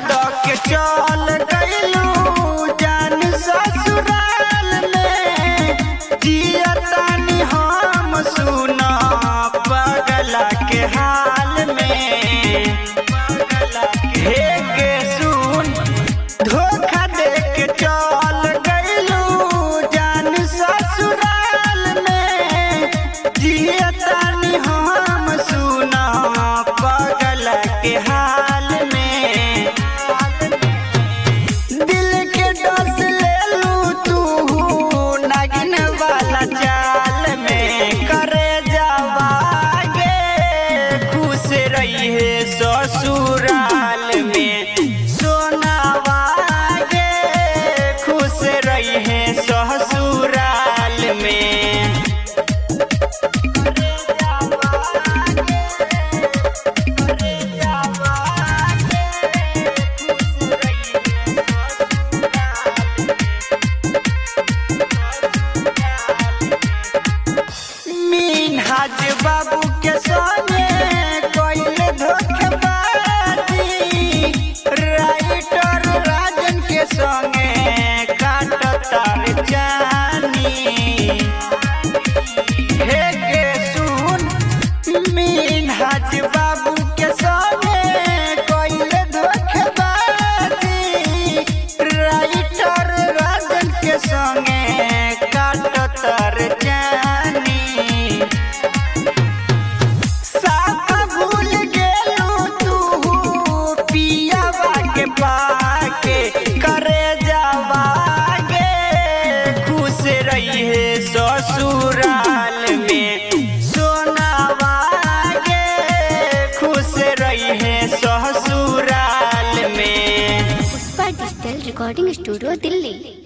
द के चल गइलू जान ससुराल में जियतानी हम सुन पगला के हाल में हे के सुन धोखा दे के चल गइलू जान ससुराल में जियतानी हम सुन पगल के हाल में दिल के डस ले लू तू नागिन वाला चाल में करे जावागे खुश रही है ससुराल में सोनावागे खुश रही है ससुराल में मीनहाज बाबू के संगे कोइले धोखेबाजी राइटर राजन के संगे काटतार जानी हे के सुन मीनहाज बाबू के संगे कोइले धोखेबाजी राइटर राजन के संगे काटतार जानी साथ भूल गेलू तू पियावा के पाके करे जावागे खुश रही है ससुराल में सोनावागे खुश रही है ससुराल में Pushpa digital recording studio Delhi